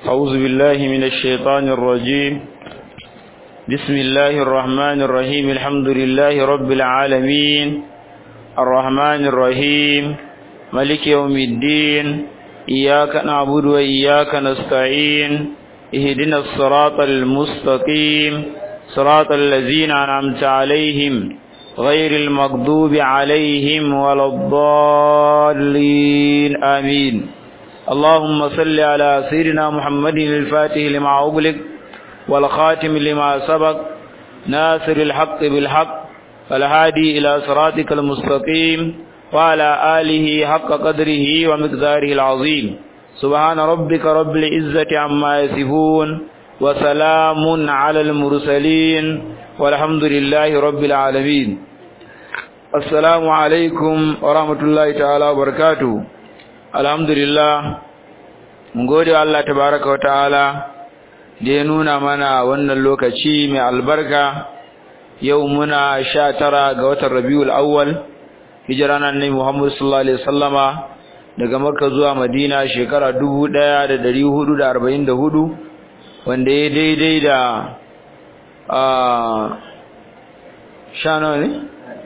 أعوذ بالله من الشيطان الرجيم بسم الله الرحمن الرحيم الحمد لله رب العالمين الرحمن الرحيم ملك يوم الدين إياك نعبد وإياك نستعين اهدنا الصراط المستقيم صراط الذين أنعمت عليهم غير المغضوب عليهم ولا الضالين آمين اللهم صل على سيدنا محمد الفاتح لما أغلق والخاتم لما سبق ناصر الحق بالحق والهادي إلى صراطك المستقيم وعلى آله حق قدره ومقداره العظيم سبحان ربك رب العزة عما يصفون وسلام على المرسلين والحمد لله رب العالمين السلام عليكم ورحمة الله تعالى وبركاته الحمد لله mun gode wa Allah tabaraka wa ta'ala da ya nuna mana wannan lokaci mai albarka yau muna sha tara ga watan Rabiul Awwal hijira nan ne Muhammad sallallahu alaihi wasallama daga Makka zuwa Madina shekara 1444 wanda ya daidai da a sha nawa ne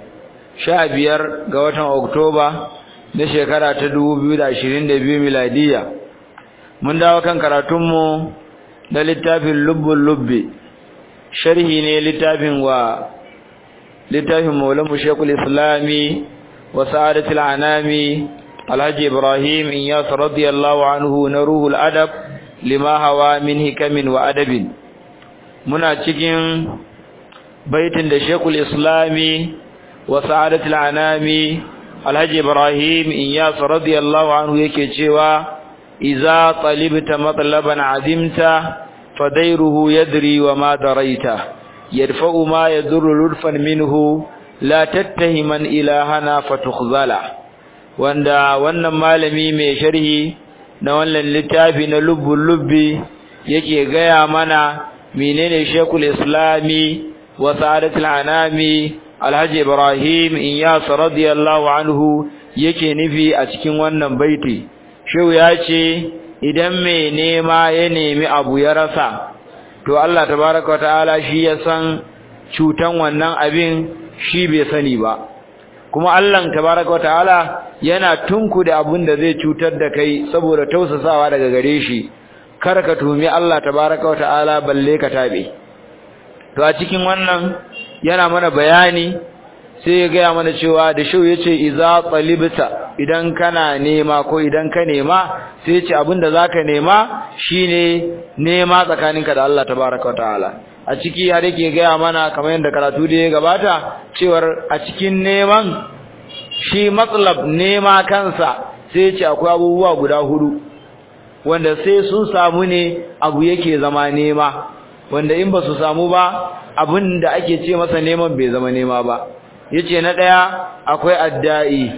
sha biyar ga watan Oktoba na shekara ta 2022 miladiya mun dawo kan karatunmu na littafin lubbul lubbi sharhi ne littafin wa littafin maulamu shekul islami wa sa'adatul anami alhaji ibrahim iyas radiyallahu anhu na ruhul adab lima hawa min hikamin wa adabin muna cikin baitin da shekul islami wa sa'adatul anami alhaji ibrahim iyas radiyallahu anhu yake cewa إذا طلبت مطلبا عزمت فديره يدري وما دريت يدفع ما يضر لطفا منه لا تتهما إلهنا فتخذلا wanda wannan malami mai sharhi na wannan littafi na lubbul lubbi yake gaya mana menene shekul islami wa sa'adatul anami alhaji ibrahim iyas radiyallahu anhu yake nufi a cikin wannan baiti Shehu ya ce idan mai nema ya nemi abu ya rasa to Allah tabaraka ta'ala shi ya san cutan wannan abin shi bai sani ba kuma Allah tabaraka ta'ala yana tunku da abin da zai cutar da kai saboda tausasawa daga gare shi kar ka tumi Allah tabaraka ta'ala balle ka tabe to a cikin wannan yana mana bayani sai ya gaya mana cewa da shau ya ce iza tsalibta idan kana nema ko idan ka nema sai ya ce abinda za ka nema shi ne nema tsakaninka da Allah tabaraka wa ta'ala a ciki har yake gaya mana kamar yadda karatu da ya gabata cewar a cikin neman shi matsalab nema kansa sai ya ce akwai abubuwa guda hudu wanda sai sun samu ne abu yake zama nema wanda in ba su samu ba abin da ake ce masa neman bai zama nema ba yace na daya akwai addai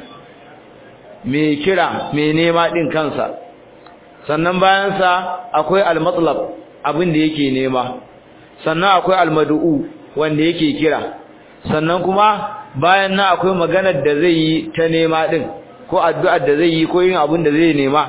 mai kira mai nema din kansa sannan bayan sa akwai almatlab abin da yake nema sannan akwai almad'u wanda yake kira sannan kuma bayan nan akwai maganar da zai yi ta nema din ko addu'ar da zai yi ko yin abin da zai nema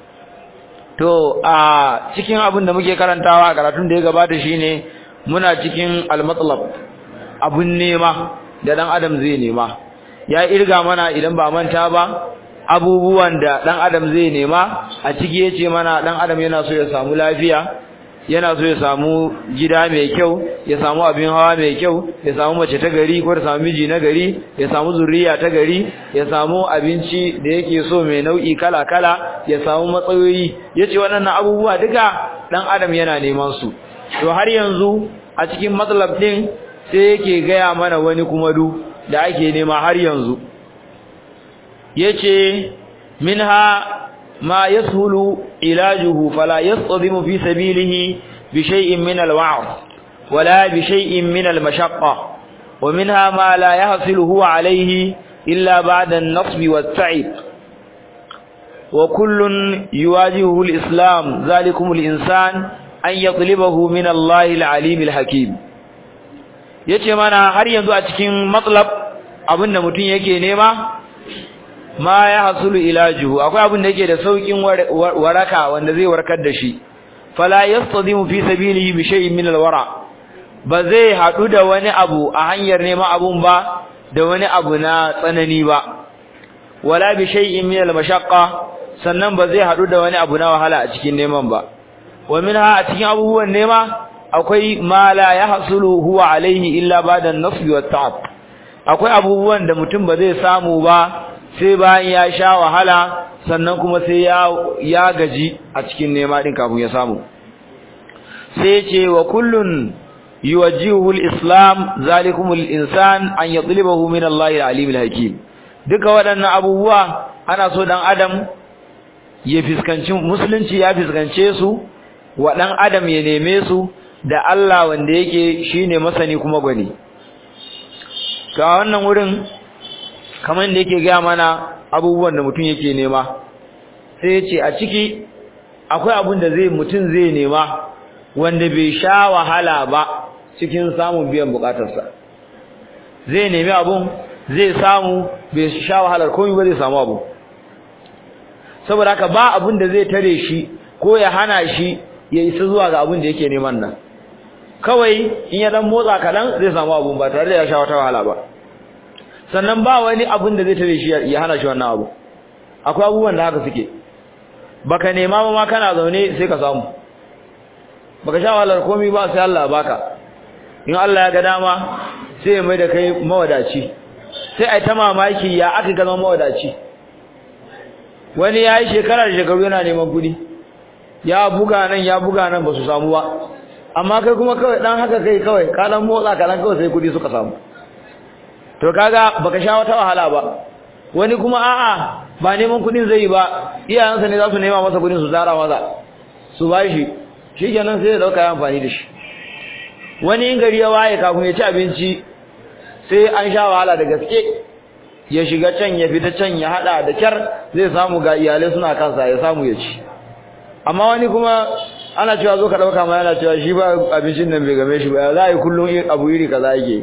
to a cikin abin da muke karantawa a karatun da ya gabata shine muna cikin almatlab abun nema da dan adam zai nema ya irga mana idan ba manta ba abubuwan da dan adam zai nema a ciki yace mana dan adam yana so ya samu lafiya yana so ya samu gida mai kyau ya samu abin hawa mai kyau ya samu mace ta gari ko ya samu miji na gari ya samu zuriya ta gari ya samu abinci da yake so mai nau'i kala kala ya samu matsayoyi yace waɗannan abubuwa duka dan adam yana neman su to har yanzu a cikin matsalab din sai yake gaya mana wani kuma du da ake nema har yanzu yace minha ma yashulu ilajuhu fala yastadimu fi sabilihi bi shay'in min alwa'd wala bi shay'in min almashaqqa wa minha ma la yahsilu huwa alayhi illa ba'da an-nasb wat-ta'ib wa kullun yuwajihu al-islam zalikum al-insan an yatlibahu min Allah al-alim al-hakim yace mana har yanzu a cikin matlab abinda mutum yake nema ma ya hasulu ilajuhu akwai abin da yake da saukin waraka wanda zai warkar da shi fala yastadimu fi sabilihi bi shay'in min alwara ba zai hadu da wani abu a hanyar neman abun ba da wani abu na tsanani ba wala bi shay'in min almashaqqa sannan ba zai hadu da wani abu na wahala a cikin neman ba wa minha a cikin abubuwan nema akwai ma la yahsulu huwa alaihi illa ba'da an-nasb wa ta'ab akwai abubuwan da mutum ba zai samu ba sai bayan ya sha wahala sannan kuma sai ya ya gaji a cikin nema din kafin ya samu sai ce wa kullun yuwajjihu al-islam zalikum al-insan an yatlubahu min Allah al-alim al-hakim duka waɗannan abubuwa ana so dan adam ya fiskanci musulunci ya fiskance su wa dan adam ya neme su da Allah wanda yake shine masani kuma gwani ga wannan wurin kamar da yake ga mana abubuwan da mutum yake nema sai ya ce a ciki akwai abin da zai mutum zai nema wanda bai sha wahala ba cikin samun biyan bukatarsa zai nemi abun zai samu bai sha wahalar komai ba zai samu abu saboda haka ba abin da zai tare shi ko ya hana shi ya isa zuwa ga abin da yake neman nan kawai in ya dan motsa kadan zai samu abun ba tare da ya sha wata wahala ba sannan ba wani abin da zai tare shi ya hana shi wannan abu akwai abubuwan da haka suke baka nema ba ma kana zaune sai ka samu baka sha wahalar komai ba sai Allah baka in Allah ya ga dama sai ya mai da kai mawadaci sai ai ta mamaki ya aka ga mawadaci wani yayi shekara da shekaru yana neman kudi ya buga nan ya buga nan ba su samu ba amma kai kuma kawai dan haka kai kawai ka dan motsa ka dan kawai sai kudi suka samu to kaga baka sha wata wahala ba wani kuma a'a ba neman kudin zai yi ba iyayensa ne za su nema masa kudin su zara masa su bashi shikenan sai ya dauka ya amfani da shi wani in gari ya waye kafin ya ci abinci sai an sha wahala da gaske ya shiga can ya fita can ya hada da kyar zai samu ga iyalai suna kansa ya samu ya ci amma wani kuma ana cewa zo ka dauka ma yana cewa shi ba abincin nan bai game shi ba za a yi kullum abu iri kaza yake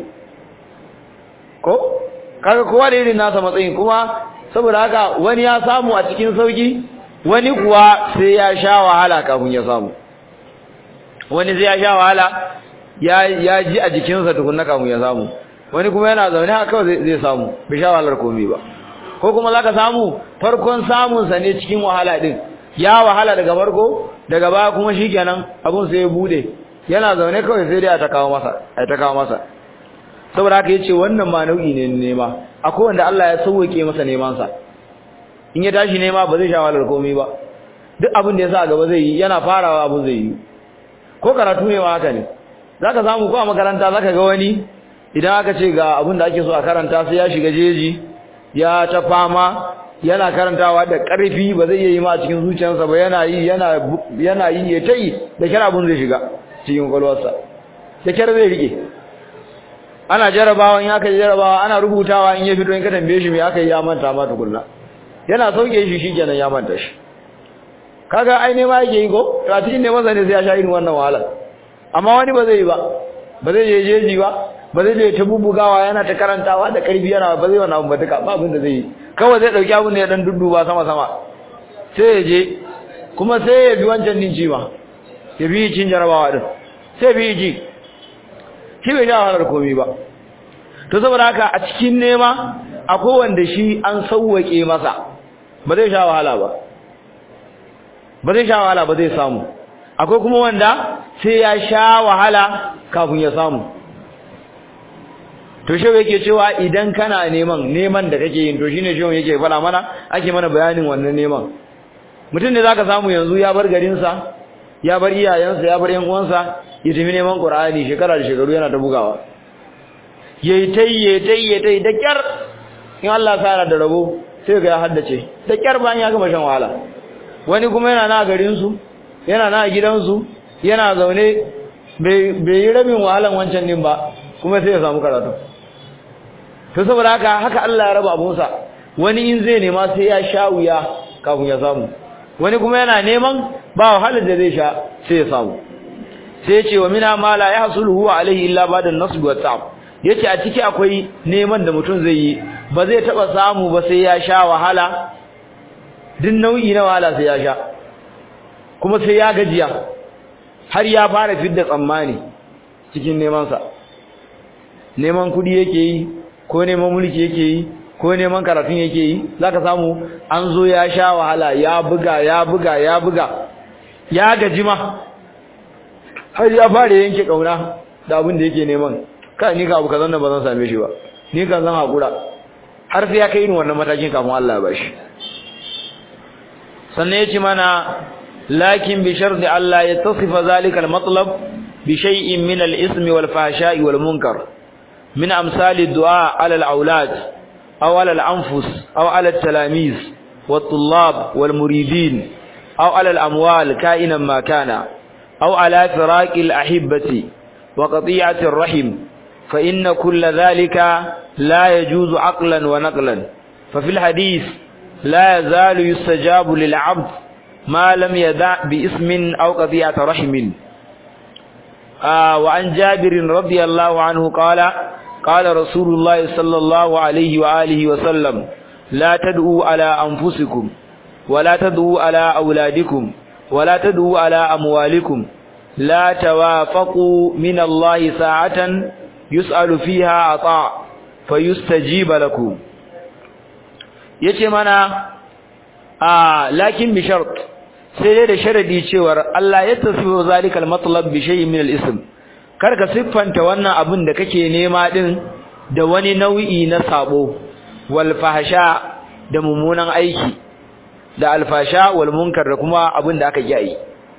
ko kaga kowa da irin nasa matsayin kuma saboda haka wani ya samu a cikin sauki wani kuwa sai ya sha wahala kafin ya samu wani sai ya sha wahala ya ya ji a jikinsa tukunna kafin ya samu wani kuma yana zaune haka kawai zai samu bai sha wahalar komai ba ko kuma zaka samu farkon samun sa ne cikin wahala din ya wahala daga farko daga baya kuma shikenan abun sai ya bude yana zaune kawai sai dai a ta kawo masa ai ta kawo masa saboda haka yace wannan ma nau'i ne nema akwai wanda Allah ya sauke masa neman sa in ya tashi nema ba zai sha wahalar komai ba duk abin da ya sa a gaba zai yi yana farawa abin zai yi ko karatu ne ma haka ne zaka samu ko a makaranta zaka ga wani idan aka ce ga abin da ake so a karanta sai ya shiga jeji ya ta fama yana karantawa da ƙarfi ba zai iya yi ma a cikin zuciyarsa ba yana yi yana yana yi ya tayi da kyar abin zai shiga cikin kwalwarsa da kyar zai rike ana jarabawa in aka jarabawa ana rubutawa in ya fito in ka tambaye shi me aka yi ya manta ma tukunna yana sauke shi shikenan ya manta shi kaga ai ne ma yake yi ko to a cikin ne masa ne sai ya sha irin wannan wahala amma wani ba zai yi ba ba zai je jeji ba ba zai je ta bubugawa yana ta karantawa da karfi yana ba zai wannan abu ba duka ba abin da zai yi kawai zai dauki abin da ya dan dudduba sama sama sai ya je kuma sai ya bi wancan din ci ma ya bi cin jarabawa din sai bi ji shi bai ja wahalar komai ba to saboda haka a cikin nema akwai wanda shi an sauwake masa ba zai sha wahala ba ba zai sha wahala ba zai samu akwai kuma wanda sai ya sha wahala kafin ya samu to shi yake cewa idan kana neman neman da kake yin to shine shi yake fara mana ake mana bayanin wannan neman mutum ne zaka samu yanzu ya bar garin sa ya bar iyayensa ya bar yan uwansa ya tafi neman Qur'ani shekara da shekaru yana ta bugawa yayi tai yayi tai yayi tai da kyar in Allah ya da rabo sai ga ya haddace da kyar bayan ya gama shan wahala wani kuma yana na garin su yana na gidan su yana zaune bai yi rabin wahalan wancan din ba kuma sai ya samu karatu to saboda haka haka Allah ya raba abunsa wani in zai nema sai ya sha wuya kafin ya samu wani kuma yana neman ba wahalar da zai sha sai ya samu sai ya ce wa mina ma la yahsulu huwa alaihi illa ba'da an-nasb wa ta'ab yace a ciki akwai neman da mutum zai yi ba zai taba samu ba sai ya sha wahala din nau'i na wahala sai ya sha kuma sai ya gajiya har ya fara fidda tsammani cikin neman sa neman kudi yake yi ko neman mulki yake yi ko neman karatun yake yi zaka samu an zo ya sha wahala ya buga ya buga ya buga ya gaji ma har ya fara yanke kauna da abin da yake neman kai ni ka abu kazan nan ba zan same shi ba ni kan zan hakura har sai ya kai irin wannan matakin kafin Allah ya bashi sannan yace mana lakin bi sharti Allah ya tasifa zalika al-matlab bi shay'in min al-ismi wal fahsha'i wal munkar min amsali du'a ala al-aulad aw ala al-anfus aw ala al-talamiz wat-tullab wal-muridin aw ala al-amwal ka'inan ma kana aw ala firaqi al-ahibbati wa qati'ati ar-rahim fa inna kull dhalika la yajuzu aqlan wa naqlan fa fil hadith لا يزال يستجاب للعبد ما لم يدع باسم أو قضية رحم آه وعن جابر رضي الله عنه قال قال رسول الله صلى الله عليه وآله وسلم لا تدعوا على أنفسكم ولا تدعوا على أولادكم ولا تدعوا على أموالكم لا توافقوا من الله ساعة يسأل فيها عطاء فيستجيب لكم yace mana a lakin bi shart sai dai da sharadi cewar Allah ya tasifu zalikal matlab bi shay'in min al-ism kar ka siffanta wannan abin da kake nema din da wani nau'i na sabo wal fahsha da mummunan aiki da alfasha wal munkar da kuma abin da aka yi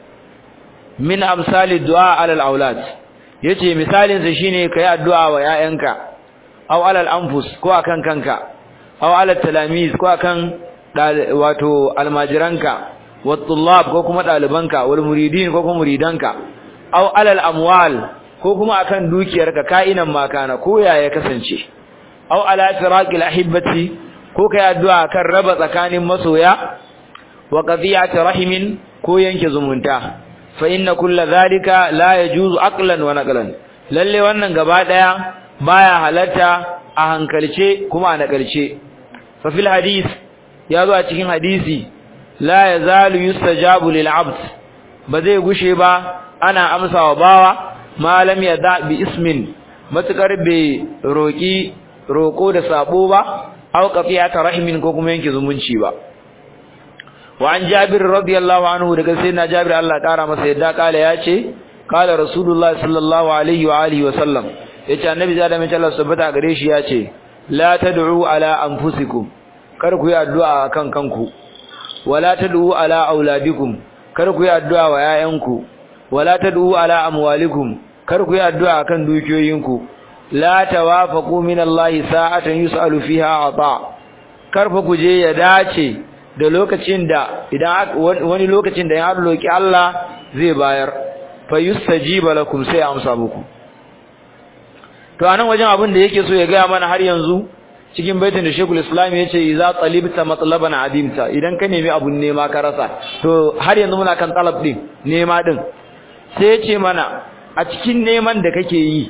min amsali du'a alal aulad yace misalin sa shine kai addu'a wa 'ya'yanka aw alal anfus ko akan kanka aw ala talamiz ko akan wato almajiranka wat tullab ko kuma dalibanka wal muridin ko kuma muridanka aw ala al amwal ko kuma akan dukiyarka ka'inan makana ko yaya kasance aw ala firaqil ahibbati ko kai addu'a kan raba tsakanin masoya wa qadiyati rahimin ko yanke zumunta fa inna kulla zalika la yajuzu aqlan wa naqlan lalle wannan gaba daya baya halatta a hankalce kuma a nakalce fa fil hadith ya zo a cikin hadisi la yazalu yustajabu lil abd ba zai gushe ba ana amsawa bawa malam ya da bi ismin matukar bai roki roko da sabo ba aw qafiyata rahimin ko kuma yanke zumunci ba wa an jabir radiyallahu anhu daga sayyidina jabir Allah kara masa yadda kala yace kala rasulullah sallallahu alaihi wa alihi wa sallam yace annabi da mai Allah subhanahu gare shi yace la tad'u ala anfusikum kar ku yi addu'a kan kanku wala tad'u ala auladikum kar ku yi addu'a wa yayanku wala tad'u ala amwalikum kar ku yi addu'a kan dukiyoyinku la tawafaqu min Allah sa'atan yus'alu fiha ata kar fa ku je ya dace da lokacin da idan wani lokacin da ya roki Allah zai bayar fa yustajiba lakum sai amsa muku to anan wajen abin da yake so ya ga mana har yanzu cikin baitin da Sheikhul Islam yace idza talibta matlaban adimta idan ka nemi abun nema ka rasa to har yanzu muna kan talab din nema din sai yace mana a cikin neman da kake yi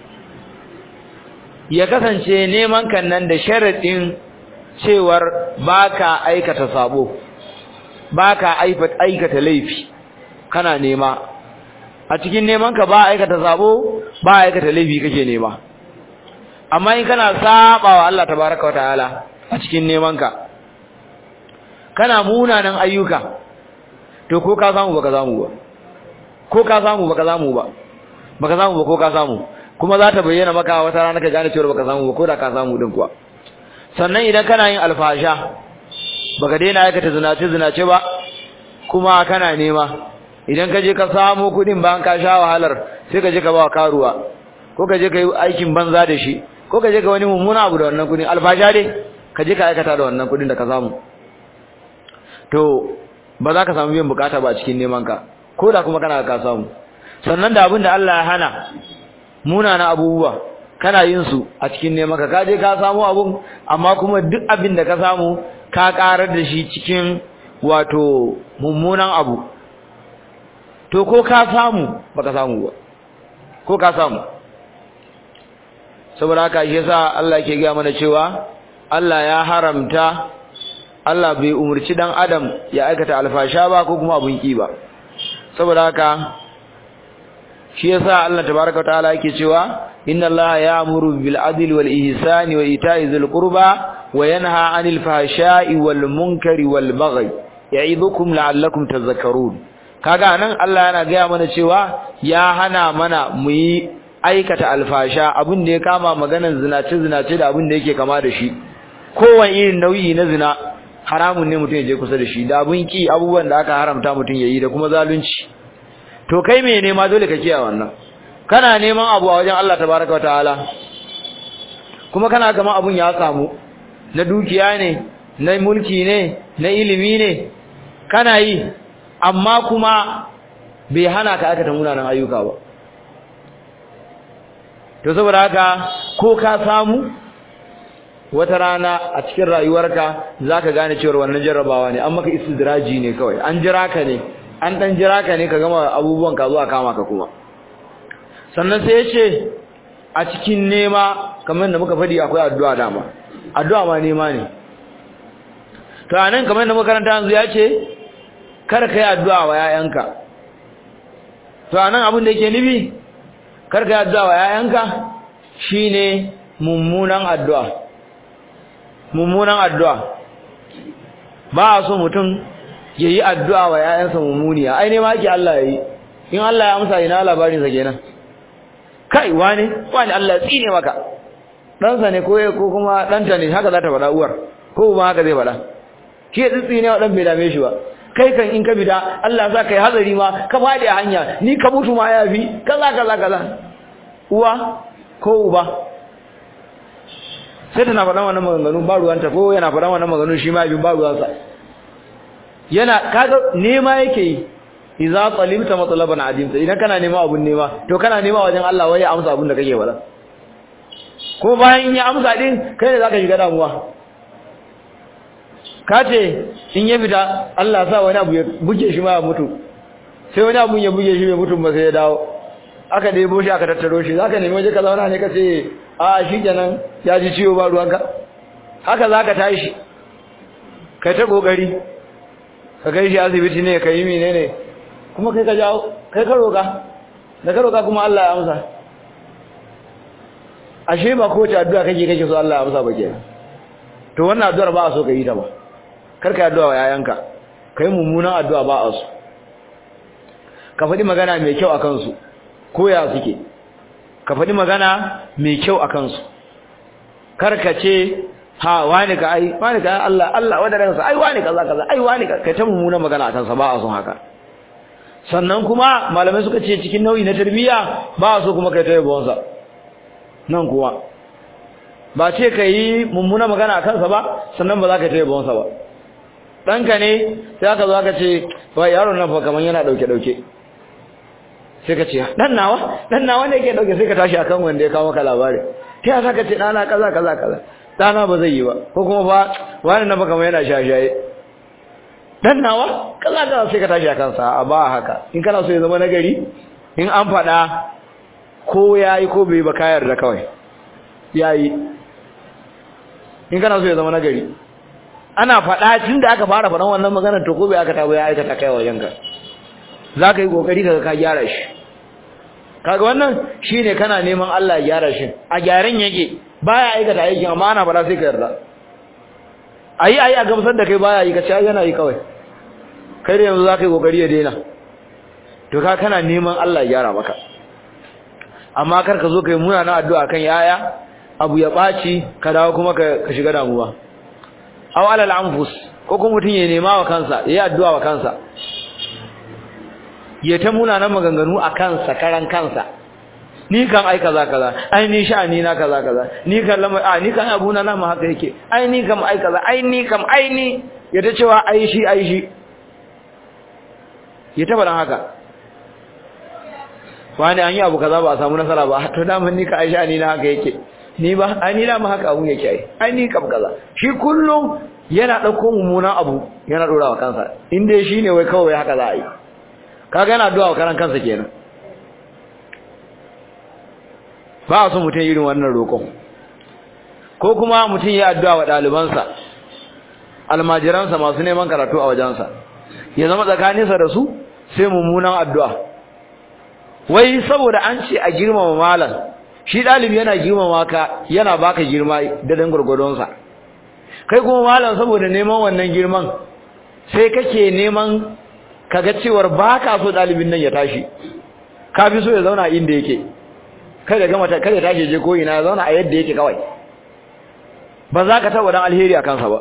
ya kasance neman kan nan da sharadin cewar baka aikata sabo baka aikata laifi kana nema a cikin neman ka ba aikata sabo ba aikata laifi kake nema amma in kana saba wa Allah tabaraka wa ta'ala a cikin neman ka kana munanan ayyuka to ko ka samu baka samu ba ko ka samu baka samu ba baka samu ba ko ka samu kuma za ta bayyana maka wata rana ka gane cewa baka samu ba ko da ka samu din kuwa sannan idan kana yin alfasha baka daina aikata zinace zinace ba kuma kana nema idan ka je ka samu kudin bayan ka sha wahalar sai ka je ka ba karuwa ko ka je ka yi aikin banza da shi ko ka je ka wani mummuna abu da wannan kudin alfasha dai ka je ka aikata da wannan kudin da ka samu to ba za ka samu biyan bukata ba cikin neman ka ko da kuma kana ka samu sannan da abin da Allah ya hana munana abubuwa kana yin su a cikin neman ka kaje ka samu abun amma kuma duk abin da ka samu ka karar da shi cikin wato mummunan abu to ko ka samu baka samu ba ko ka samu saboda haka shi yasa Allah yake ga mana cewa Allah ya haramta Allah bai umurci dan adam ya aikata alfasha ba ko kuma abun ki ba saboda haka shi yasa Allah tabaaraka ta'ala yake cewa inna allaha ya'muru bil adli wal ihsani wa ita'i dhil qurba wa yanha 'anil fahsha'i wal munkari wal baghi ya'idukum la'allakum tadhakkarun kaga nan Allah yana ga mana cewa ya hana mana mu yi aikata alfasha abin da ya kama maganar zinace zinace da abin da yake kama da shi kowane irin nauyi na zina haramun ne mutum ya je kusa da shi da abin ki abubuwan da aka haramta mutum ya yi da kuma zalunci to kai me nema dole ka kiyaye wannan kana neman abu a wajen Allah tabaraka wataala kuma kana gama abun ya samu na dukiya ne na mulki ne na ilimi ne kana yi amma kuma bai hana ka aka ta munanan ayyuka ba to saboda haka ko ka samu wata rana a cikin rayuwarka zaka gane cewa wannan jarrabawa ne an maka istidraji ne kawai an jira ka ne an dan jira ka ne ka gama abubuwan ka zuwa kama ka kuma sannan sai yace a cikin nema kamar da muka fadi akwai addu'a dama addu'a ma nema ne to anan kamar da makaranta yanzu yace kar kai addu'a wa yayanka to anan abin da yake nufi kar kai addu'a wa yayanka shine mummunan addu'a mummunan addu'a ba a so mutum yayi addu'a wa yayansa mummuniya ai ne ma yake Allah yayi in Allah ya amsa ina labarin sa kenan kai wane wani Allah ya tsine maka dan sa ne ko ko kuma danta ne haka za ta faɗa uwar ko ba haka zai faɗa shi ya tsine wa dan bai dame shi ba kai kan in ka bida Allah za ka yi hazari ma ka faɗi a hanya ni ka mutu ma ya fi kaza kaza kaza uwa ko uba sai tana faɗan wannan maganganu ba ruwanta ko yana faɗan wannan maganganu shi ma bin ba ruwansa yana kaga nema yake yi idza talibta matlaban adimta idan kana nema abun nema to kana nema wajen Allah wai ya amsa abun da kake faɗa ko bayan in ya amsa din kai ne zaka shiga damuwa kace in ya fita Allah sa wani abu ya buge shi ma ya mutu sai wani abu ya buge shi bai mutu ba sai ya dawo aka debo shi aka tattaro shi zaka nemi waje ka zauna ne kace a shi kenan ya ji ciwo ba ruwanka haka zaka tashi kai ta kokari ka kai shi asibiti ne ka yi menene kuma kai ka jawo kai ka roka da ka roka kuma Allah ya amsa ashe ba ko ta addu'a kake kake so Allah ya amsa ba kenan to wannan addu'ar ba a so ka yi ta ba kar ka addu'a wa yayanka kai mummunan addu'a ba a so ka faɗi magana mai kyau akan su ko ya suke ka faɗi magana mai kyau akan su kar ka ce ha wani ka ai wani ka Allah Allah wadaran sa ai wani kaza kaza ai wani ka kai ta mummunan magana akan sa ba a son haka sannan kuma malamai suka ce cikin nau'i na tarbiyya ba a so kuma kai ta yabon sa nan kuwa ba ce ka yi mummuna magana a kansa ba sannan ba za ka taya bonsa ba ɗanka ne sai aka zo aka ce ba yaron nan fa kamar yana ɗauke-ɗauke sai ka ce ɗan nawa ɗan nawa ne ke ɗauke sai ka tashi akan wanda ya kawo maka labari ta yasa ka ce ɗana kaza kaza kaza ɗana ba zai yi ba ko kuma fa wani nan fa kamar yana shashaye ɗan nawa kaza kaza sai ka tashi a kansa a ba haka in kana so ya zama nagari in an faɗa ko ya yi ko bai ba kayar da kawai ya yi in kana so ya zama nagari ana faɗa tun da aka fara faɗan wannan maganar to ko bai aka tabo ya aikata kai wajen ka za ka yi ƙoƙari ka ka gyara shi kaga wannan shi ne kana neman Allah ya gyara shi a gyaran yake baya aikata aikin amma ana faɗa sai ka yarda ayi ayi a gamsar da kai baya yi ka ce yana yi kawai kai da yanzu za ka yi ƙoƙari ya daina to ka kana neman Allah ya gyara maka amma kar ka zo kai muna na addu'a kan yaya abu ya baci ka dawo kuma ka shiga damuwa aw alal anfus ko kuma mutun ya nema wa kansa yayi addu'a wa kansa ya ta muna nan maganganu a kansa karan kansa ni kan ai kaza kaza ai ni sha'ani na kaza kaza ni kan lama a ni kan abuna na ma haka yake ai ni kam ai kaza ai ni kam ai ni ya ta cewa ai shi ai shi ya ta faɗan haka wani an yi abu kaza ba a samu nasara ba to daman ni ka aisha ni na haka yake ni ba ai ni ma haka abun yake ai ai ni kam kaza shi kullum yana dauko mummunan abu yana dora wa kansa in dai shine wai kawai haka za a yi kaga yana addu'a wa karan kansa kenan ba a so mutum irin wannan roƙon ko kuma mutum ya addu'a wa ɗalibansa almajiransa masu neman karatu a wajensa ya zama tsakaninsa da su sai mummunan addu'a wai saboda an ce a girmama malam shi dalibi yana girmama ka yana baka girma da dan gurgurdonsa kai kuma malam saboda neman wannan girman sai kake neman kaga cewar baka so dalibin nan ya tashi ka fi so ya zauna inda yake kada gama ta kada tashi je ko ina ya zauna a yadda yake kawai ba za ka taba dan alheri a kansa ba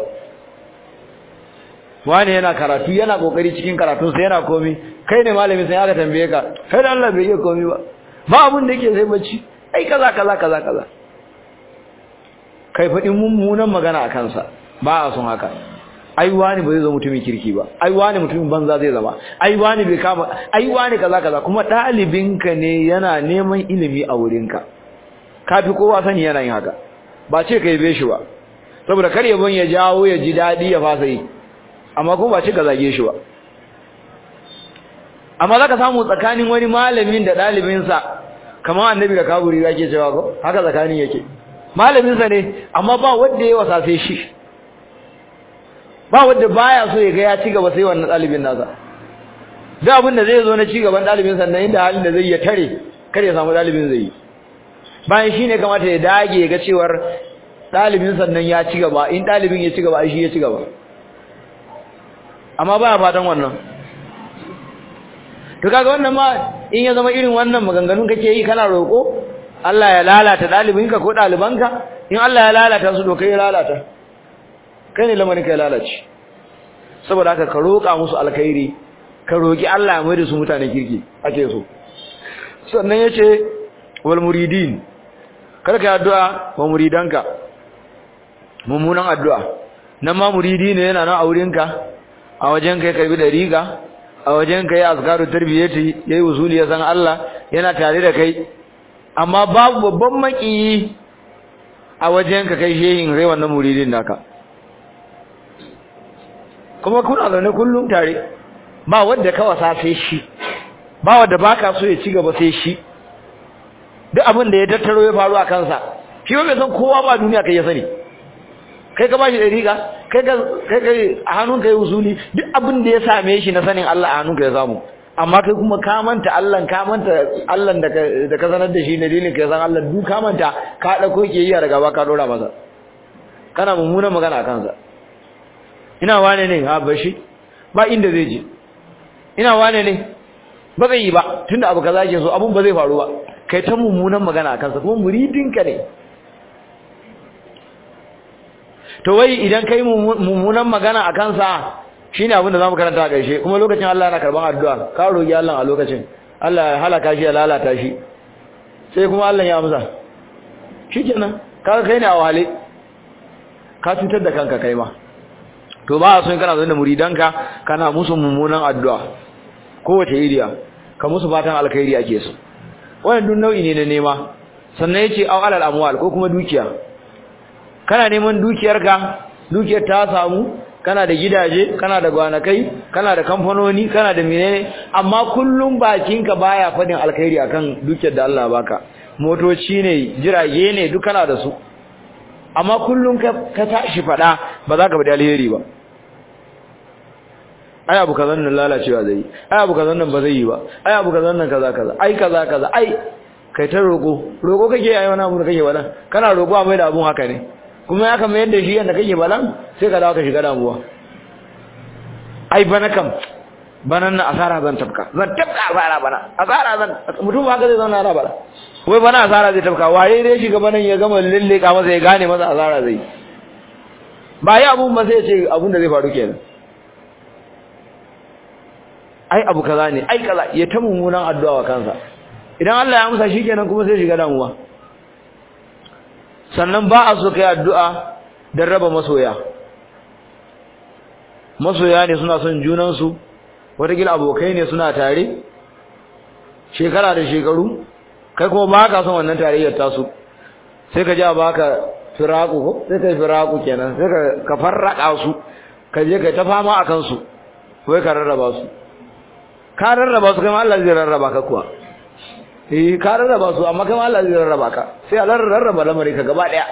wani yana karatu yana kokari cikin karatun sa yana komi kai ne malamin sai aka tambaye ka kai da Allah bai yi komi ba ba abun da yake sai bacci ai kaza kaza kaza kaza kai fadin mummunan magana a kansa ba a son haka ai wani ba zai zama mutumin kirki ba ai wani mutumin banza zai zama ai wani bai kama ai wani kaza kaza kuma dalibinka ne yana neman ilimi a wurinka kafi kowa sani yana yin haka ba ce kai be shi ba saboda kar yabon ya jawo ya ji dadi ya fasa yi amma kuma ba ce ka zage shi ba amma zaka samu tsakanin wani malamin da dalibinsa kamar annabi da kaburi yake cewa ko haka tsakanin yake malaminsa ne amma ba wanda ya wasafe shi ba wanda baya so ya ga ya ci gaba sai wannan dalibin nasa da abin da zai zo na ci gaban dalibin sannan inda halin da zai ya tare kar ya samu dalibin zai yi bayan shine kamata ya dage ga cewar dalibin sannan ya ci gaba in dalibin ya ci gaba shi ya ci gaba amma baya fatan wannan to kaga wannan ma in ya zama irin wannan maganganun kake yi kana roko Allah ya lalata dalibinka ko dalibanka in Allah ya lalata su to kai lalata kai ne lamarin kai lalace saboda haka ka roƙa musu alkhairi ka roƙi Allah ya maida su mutane kirki ake so sannan yace wal muridin kar ka addu'a wa muridanka mummunan addu'a nan ma muridi ne yana nan a wurinka a wajen kai karbi da riga a wajen kai azkaru tarbiyati yayi usuli ya san Allah yana tare da kai amma babu babban makiyi a wajen ka kai shehin rai wannan muridin naka kuma kuna zaune kullum tare ba wanda ka wasa sai shi ba wanda baka so ya ci gaba sai shi duk abin da ya tattaro ya faru a kansa shi ba bai san kowa ba duniya kai ya sani kai ka bashi dariƙa kai ka kai kai a hannunka ya usuli duk abin da ya same shi na sanin Allah a hannunka ya samu amma kai kuma ka manta Allah ka manta Allah da ka da ka sanar da shi ne dalilin ka san Allah duk ka manta ka dauko ke yi daga ba ka dora masa kana mummunan magana a kansa ina wane ne ha bashi ba inda zai je ina wane ne ba zai yi ba tunda abu kaza ke so abun ba zai faru ba kai ta mummunan magana a kansa kuma muridinka ne to wai idan kai mummunan magana a kansa shine abin da zamu karanta a ƙarshe kuma lokacin Allah yana karban addu'a ka roki Allah a lokacin Allah ya halaka shi ya lalata shi sai kuma Allah ya amsa shikenan kaga kai ne a wale ka cutar da kanka kai ma to ba a so kana da muridanka kana musu mummunan addu'a kowace iriya ka musu fatan alkhairi ake so wannan duk nau'i ne na nema sannan yace aw alal amwal ko kuma dukiya kana neman dukiyarka dukiyar ta samu kana da gidaje kana da gwanakai kana da kamfanoni kana da menene amma kullum bakinka baya fadin alkhairi akan dukiyar da Allah baka motoci ne jirage ne duk kana da su amma kullum ka ka tashi fada ba za ka bada alheri ba ai abu kazan nan lalacewa zai ai abu kazan nan ba zai yi ba ai abu kazan nan kaza kaza ai kaza kaza ai kai ta roko roko kake ai wani abu da kake bada kana roko a mai da abun haka ne kuma ya kama yadda shi yadda kake balan sai ka dawo ka shiga damuwa ai bana kam banan na asara zan tafka zan tafka asara bana asara zan mutum haka zai zauna na bana wai bana asara zai tafka waye dai shiga banan ya gama lilleka masa ya gane masa asara zai ba yi abun ba sai ya ce abun da zai faru kenan ai abu kaza ne ai kaza ya ta mummunan addu'a wa kansa idan Allah ya amsa shikenan kuma sai shiga damuwa sannan ba a so kai addu'a don raba masoya masoya ne suna son junansu watakila abokai ne suna tare shekara da shekaru kai kuma ba ka son wannan tarayyar tasu sai ka ja ba ka firaku ko sai ka firaku kenan sai ka farraka su ka je ka ta fama a kansu wai ka rarraba su ka rarraba su kai ma Allah zai rarraba ka kuwa eh ka rarraba su amma kai Allah zai rarraba ka sai Allah rarraba lamari ka gaba daya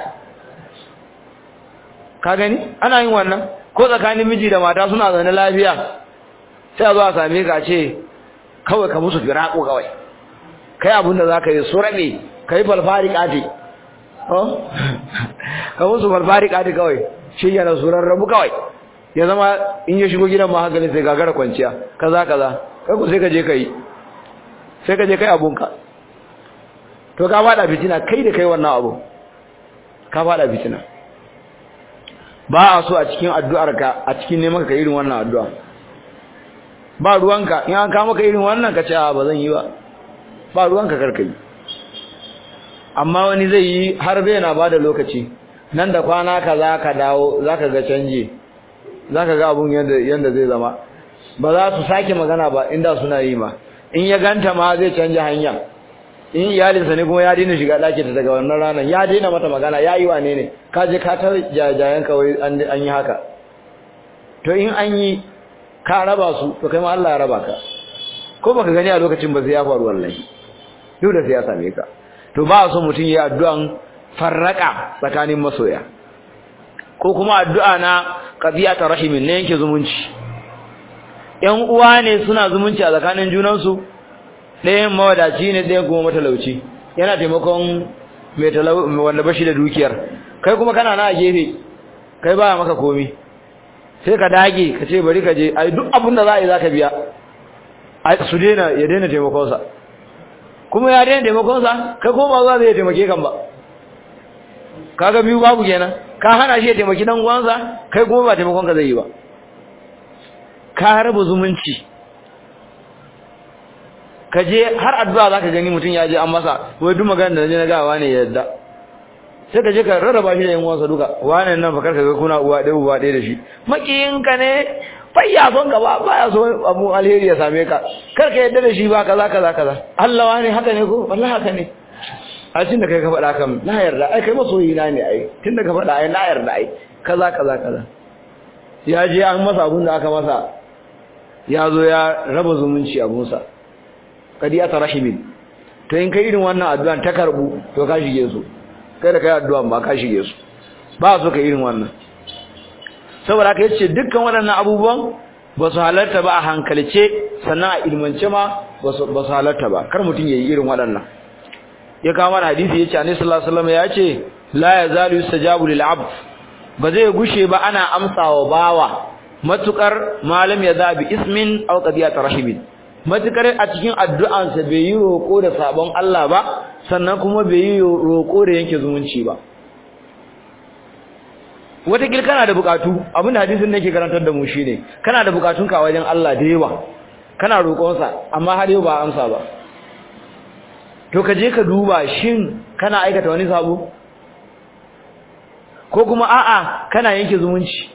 ka gani ana yin wannan ko tsakanin miji da mata suna zaune lafiya sai a zo a same ka ce kawai ka musu firaku kawai kai abin da zaka yi su rabe kai falfari kati oh ka musu falfari kati kawai shi yana surar rabu kawai ya zama in ya shigo gidan ma hankali sai gagara kwanciya kaza kaza kai ku sai ka je kai sai ka je kai abunka to ka fada fitina kai da kai wannan abu ka fada fitina ba a so a cikin addu'arka a cikin neman ka irin wannan addu'a ba ruwanka in an kama ka irin wannan ka ce a ba zan yi ba ba ruwanka karka yi amma wani zai yi har zai na bada lokaci nan da kwana ka za ka dawo za ka ga canje za ka ga abun yadda zai zama ba za su sake magana ba inda suna yi ma in ya ganta ma zai canja hanya in iyalinsa ne kuma ya daina shiga ɗaki ta daga wannan ranar ya daina mata magana ya yi wane ne ka je ka ta jajayen kawai an yi haka to in an yi ka raba su to kai ma Allah ya raba ka ko baka gani a lokacin ba sai ya faru wallahi duk da sai ya same ka to ba so mutum ya addu'an farraka tsakanin masoya ko kuma addu'a na qadiyata rahimin ne yake zumunci ƴan uwa ne suna zumunci a tsakanin junansu ɗayan mawadaci ne ɗayan kuma matalauci yana taimakon mai talau wanda bashi da dukiyar kai kuma kana na a gefe kai baya maka komi sai ka dage ka ce bari ka je ai duk abin da za a yi za ka biya su daina ya daina taimakonsa kuma ya daina taimakonsa kai kuma ba za zai taimake kan ba kaga biyu babu kenan ka hana shi ya taimaki dan uwansa kai kuma ba taimakon ka zai yi ba ka raba zumunci ka je har addu'a zaka gani mutum ya je an masa wai duk magana da naje na gawa ne yadda sai ka je ka rarraba shi da yan uwansa duka wane nan fa karka ga kuna uwa ɗaya uwa ɗaya da shi makiyinka ne bai ya son ka ba ba ya so abu alheri ya same ka kar ka yadda da shi ba kaza kaza kaza Allah wani haka ne ko wallahi haka ne a cikin da kai ka faɗa kan na yarda ai kai masoyi na ne ai tun da ka faɗa ai na yarda ai kaza kaza kaza ya je an masa abun da aka masa ya zo ya raba zumunci abunsa kadiyata rahimin to in kai irin wannan addu'an ta karbu to ka shige su kai da kai addu'an ba ka shige su ba so ka irin wannan saboda haka yace dukkan waɗannan abubuwan ba su halarta ba a hankalce sannan a ilmance ma ba su halarta ba kar mutum yayi irin waɗannan ya kawo mana hadisi yace annabi sallallahu alaihi wasallam yace la yazalu yustajabu lil abd ba zai gushe ba ana amsawa bawa matukar malam ya zabi ismin aw qadiyat rahimin matukar a cikin addu'ansa bai yi roko da sabon Allah ba sannan kuma bai yi roko da yanke zumunci ba wata kana da bukatu abinda hadisin nake karantar da mu shine kana da bukatun ka wajen Allah da yawa kana roƙon sa amma har yau ba amsa ba to ka je ka duba shin kana aikata wani sabo ko kuma a'a kana yanke zumunci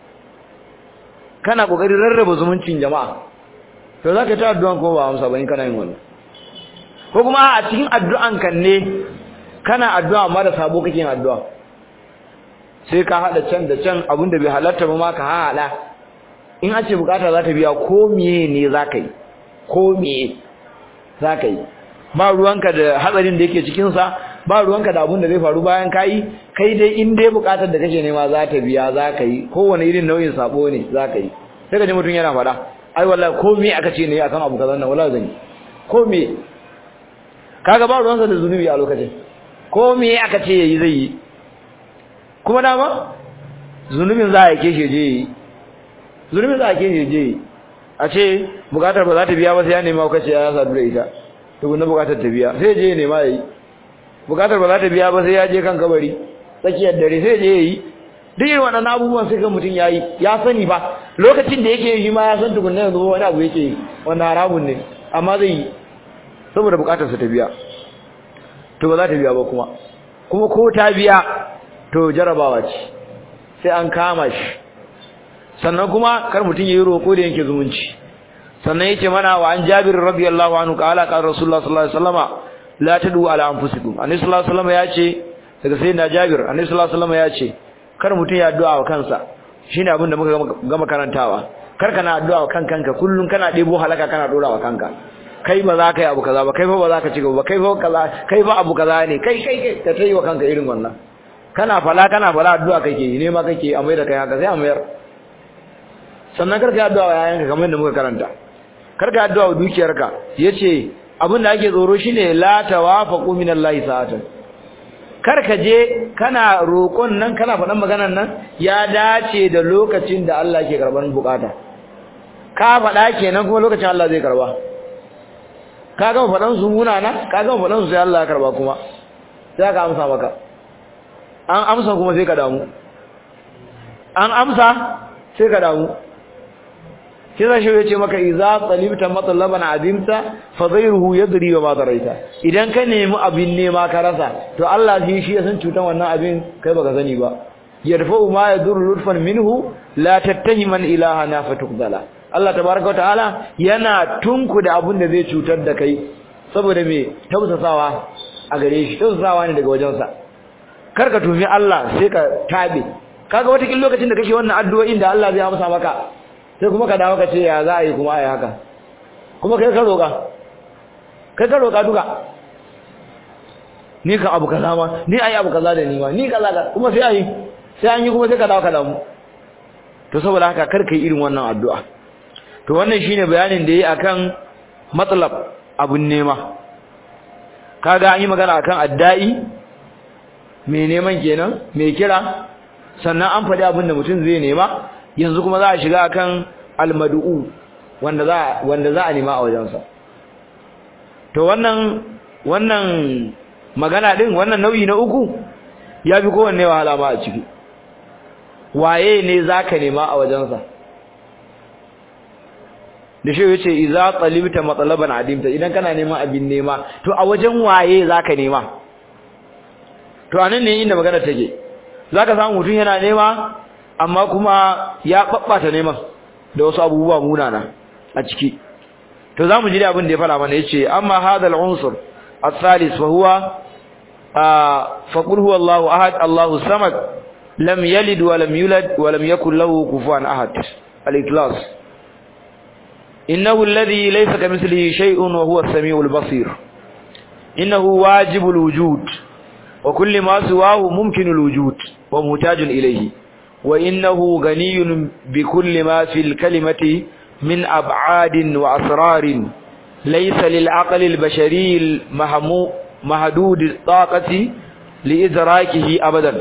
kana kokarin rarraba zumuncin jama'a to zaka ta addu'an ko ba amsa ba in kana yin wannan ko kuma a cikin addu'an kan ne kana addu'a amma da sabo kake yin addu'a sai ka hada can da can abinda bai halarta ba ma ka hada in an ce bukata za ta biya ko miye ne zaka yi ko miye zaka yi ba ruwanka da hatsarin da yake cikin sa ba ruwanka da abin da zai faru bayan kai kai dai in dai bukatar da kake nema za ta biya zaka yi kowane irin nau'in sabo ne zaka yi sai ka ji mutum yana faɗa ai wallahi ko me aka ce ne akan abu kazan nan wallahi zan yi ko me kaga ba ruwansa da zunubi a lokacin ko me aka ce yayi zai yi kuma dama zunubin za a keshe je yi zunubin za a keshe je yi a ce bukatar ba za ta biya ba sai ya nema kace ya sadu da ita tukunna bukatar ta biya sai je ya nema yayi bukatar ba za ta biya ba sai ya je kan kabari tsakiyar dare sai je yayi duk irin waɗannan abubuwan sai kan mutum yayi ya sani ba lokacin da yake yi ma ya san tukunna yanzu wani abu yake yi wanda haramun ne amma zai yi saboda bukatar sa ta biya to ba za ta biya ba kuma kuma ko ta biya to jarabawa ce sai an kama shi sannan kuma kar mutum yayi roko da yanke zumunci sannan yace mana wa an Jabir radiyallahu anhu qala qala Rasulullah sallallahu alaihi wasallama la tadu ala anfusikum annabi sallallahu alaihi wasallama yace daga sayyidina Jabir annabi sallallahu alaihi wasallama yace kar mutum ya addu'a wa kansa shine abin da muka gama karantawa kar kana addu'a wa kan kanka kullun kana debo halaka kana dora wa kanka kai ba za ka yi abu kaza ba kai fa ba za ka ci gaba ba kai fa kaza kai fa abu kaza ne kai kai kai ka tayi wa kanka irin wannan kana fala kana fala addu'a kake yi ne ma kake a mai da kai haka sai a mayar sannan karka yi addu'a wa yayanka kamar yadda muka karanta karka yi addu'a wa dukiyarka yace abin da ake tsoro shine la tawafaqu minallahi sa'atan kar ka je kana roƙon nan kana faɗan maganar nan ya dace da lokacin da Allah ke karban bukata ka faɗa kenan kuma lokacin Allah zai karba ka gama faɗan su munana ka gama faɗan su sai Allah ya karba kuma sai ka amsa maka an amsa kuma sai ka damu an amsa sai ka damu shi zai ya ce maka iza talibta matlaban azimta fa ghayruhu yadri wa ma daraita idan ka nemi abin nema ka rasa to Allah shi shi ya san cutan wannan abin kai baka sani ba yarfa'u ma yadur lutfan minhu la tattahiman ilahana fatukdala Allah tabaaraka wa ta'ala yana tunku da abin da zai cutar da kai saboda me tausasawa a gare shi tausasawa ne daga wajensa kar ka tumi Allah sai ka tabe kaga wata kin lokacin da kake wannan addu'o'in da Allah zai amsa maka sai kuma ka dawo ka ce ya za a yi kuma a yi haka kuma kai ka roƙa kai ka roƙa duka ni ka abu kaza ma ni ayi abu kaza da ni ma ni kaza ka kuma sai ayi sai an yi kuma sai ka dawo ka damu to saboda haka kar kai irin wannan addu'a to wannan shine bayanin da yayi akan matlab abun nema kaga an yi magana akan addai mai neman kenan mai kira sannan an faɗi abin da mutum zai nema yanzu kuma za a shiga akan almadu'u wanda za wanda za a nema a wajensa to wannan wannan magana din wannan nau'i na uku ya fi kowanne wahala ma a ciki waye ne zaka nema a wajensa da shi yace idza talibta matlaban adimta idan kana neman abin nema to a wajen waye zaka nema to anan ne inda magana take zaka samu mutum yana nema amma kuma ya babbata neman da wasu abubuwa munana a ciki to zamu ji abin da ya fara mana yace amma hadal unsur الثالث وهو فقل هو الله أحد الله الصمد لم يلد ولم يولد ولم يكن له كفوا أحد الإخلاص إنه الذي ليس كمثله شيء وهو السميع البصير إنه واجب الوجود وكل ما سواه ممكن الوجود ومحتاج إليه وإنه غني بكل ما في الكلمة من أبعاد وأسرار ليس للعقل البشري المهمو محدود الطاقة لإدراكه أبدا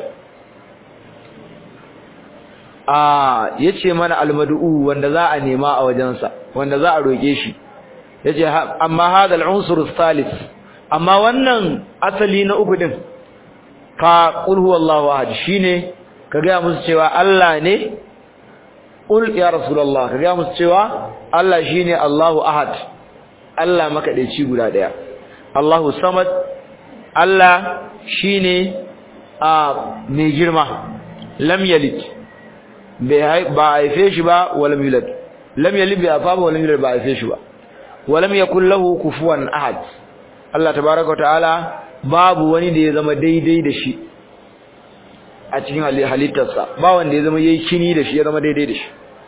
آه yace mana almad'u wanda za a nema a wajensa wanda za a roke shi yace amma hada al-unsur al-thalith amma wannan asali na uku din fa qul huwallahu ahad shine ka ga musu cewa Allah ne qul ya rasulullah ka ga musu cewa Allah shine Allahu ahad Allah makadaici guda daya Allahu samad Allah shine a mai girma lam yalid ba haife shi ba walam yulad lam yalid bi afa ba walam yulad ba haife shi ba walam yakul lahu kufuwan ahad Allah tabaaraka wa ta'ala babu wani da ya zama daidai da shi a cikin halittarsa ba wanda ya zama yayi kini da shi ya zama daidai da shi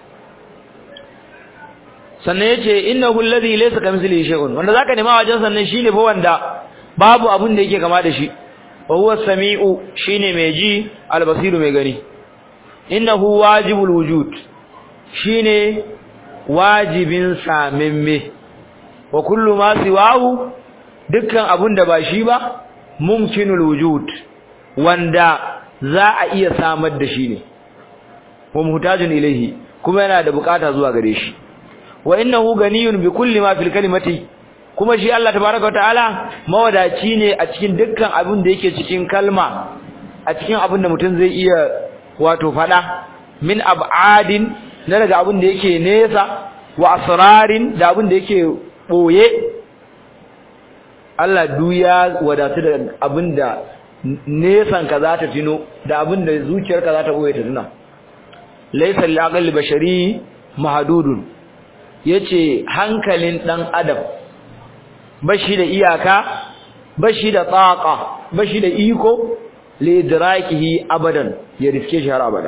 sannan yace innahu alladhi laysa kamithlihi shay'un wanda zaka nema wajen sannan shine fa wanda babu abun da yake kama da shi wa huwa samiu shine mai ji albasiru mai gani innahu wajibul wujud shine wajibin samimme wa kullu ma siwahu dukkan abun da ba shi ba mumkinul wujud wanda za a iya samar da shi ne wa muhtajun ilaihi kuma yana da bukata zuwa gare shi wa innahu ganiyun bi kulli ma fil kalimati kuma shi Allah tabaaraka ta'ala mawadaci ne a cikin dukkan abin da yake cikin kalma a cikin abin da mutum zai iya wato fada min ab'adin na daga abin da yake nesa wa asrarin da abin da yake boye Allah duya wadatu da abin da nesan ka za ta tino da abin da zuciyarka za ta boye ta tuna laysa lil aqli bashari mahdudun yace hankalin dan adam bashi da iyaka bashi da tsaqa bashi da iko li idrakihi abadan ya riske shi har abada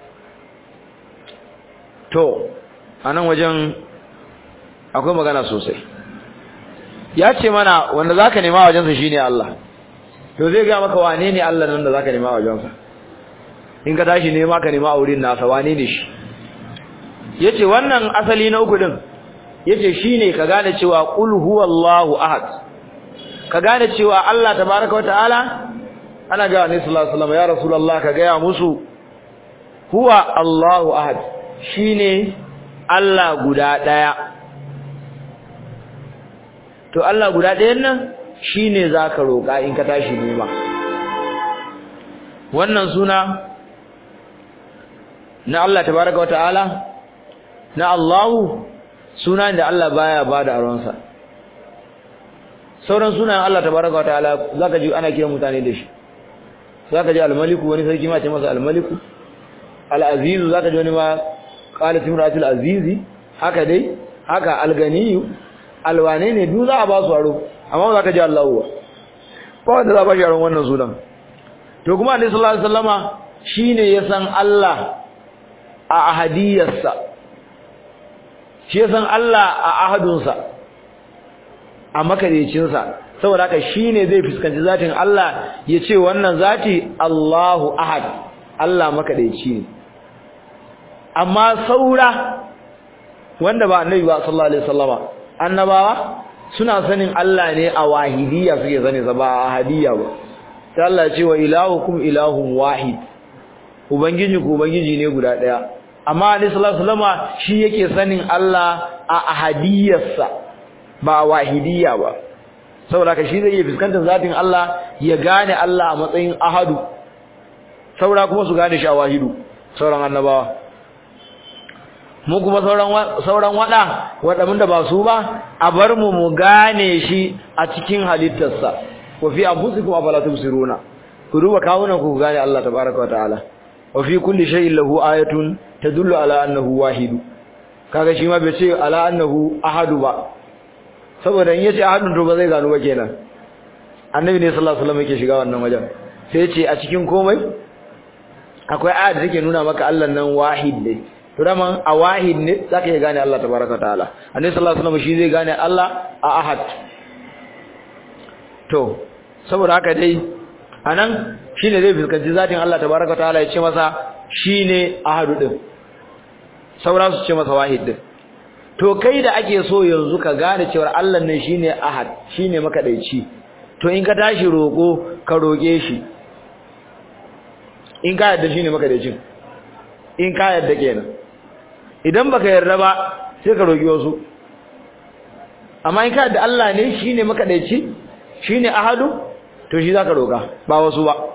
to anan wajen akwai magana sosai ya ce mana wanda zaka nema wajensa shine Allah to zai ga maka wane ne Allah nan da zaka nema wajensa in ka tashi nema ka nema a wurin nasa wane ne shi yace wannan asali na uku din yace shine ka gane cewa qul huwallahu ahad ka gane cewa Allah tabaaraka wataala ana ga Annabi sallallahu alaihi wasallam ya rasulullah ka ga musu huwa Allahu ahad shine Allah guda daya to Allah guda dayan nan shine zaka roka in ka tashi nema wannan suna na Allah tabaaraka wataala na Allahu suna da Allah baya bada aronsa sauran sunan Allah tabaraka wataala zaka ji ana kiran mutane da shi zaka ji al-maliku wani sarki ma ce masa al-maliku al-aziz zaka ji wani ma qalat imratul azizi haka dai haka al-ganiyu alwane ne duk za a ba su aro amma zaka ji Allah ba ba wanda za ba shi aron wannan sunan to kuma Annabi sallallahu alaihi wasallama shine ya san Allah a ahadiyarsa shi ya san Allah a ahadunsa a makadaicinsa saboda haka shine zai fuskanci zatin Allah ya ce wannan zati Allahu ahad Allah makadaici ne amma saura wanda ba annabi ba sallallahu alaihi wasallama annabawa suna sanin Allah ne a wahidiyya suke sani sa ba a ahadiyya ba sai Allah ya ce wa ilahukum ilahun wahid ubangiji ku ubangiji ne guda daya amma annabi sallallahu alaihi wasallama shi yake sanin Allah a ahadiyyarsa ba wahidiyya ba saboda ka shi zai iya fuskantar zatin Allah ya gane Allah a matsayin ahadu saura kuma su gane shi a wahidu sauran annabawa mu kuma sauran sauran wada wadamin da ba su ba a bar mu mu gane shi a cikin halittarsa wa fi anfusikum afala tubsiruna ku duba kawunan ku gane Allah tabaaraka wa ta'ala wa fi kulli shay'in lahu ayatun tadullu ala annahu wahidu kaga shi ma bai ce ala annahu ahadu ba saboda in yace ahadun to ba zai gano ba kenan annabi ne sallallahu alaihi wasallam yake shiga wannan wajen sai yace a cikin komai akwai aya da take nuna maka Allah nan wahid ne to dama a wahid ne zaka iya gane Allah tabaraka taala annabi sallallahu alaihi wasallam shi zai gane Allah a ahad to saboda haka dai anan shine zai fuskanci zatin Allah tabaraka taala ya ce masa shine ahadu din saura su ce masa wahid din to kai da ake so yanzu ka gane cewa Allah ne shine ahad shine makadaici to in ka tashi roko ka roke shi in ka yarda shine makadaicin in ka yarda kenan idan baka yarda ba sai ka roki wasu amma in ka yarda Allah ne shine makadaici shine ahadu to shi zaka roka ba wasu ba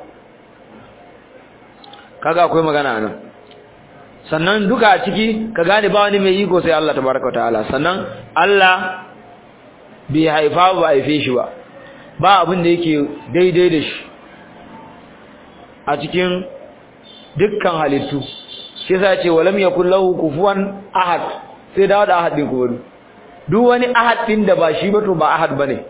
kaga akwai magana nan sannan duka a ciki ka gane ba wani mai iko sai Allah tabaraka ta'ala sannan Allah bai haifa ba haife shi ba ba abin da yake daidai da shi a cikin dukkan halittu shi yasa ce walam yakul lahu kufuwan ahad sai dawo da ahad din kuma duk wani ahad din da ba shi ba to ba ahad bane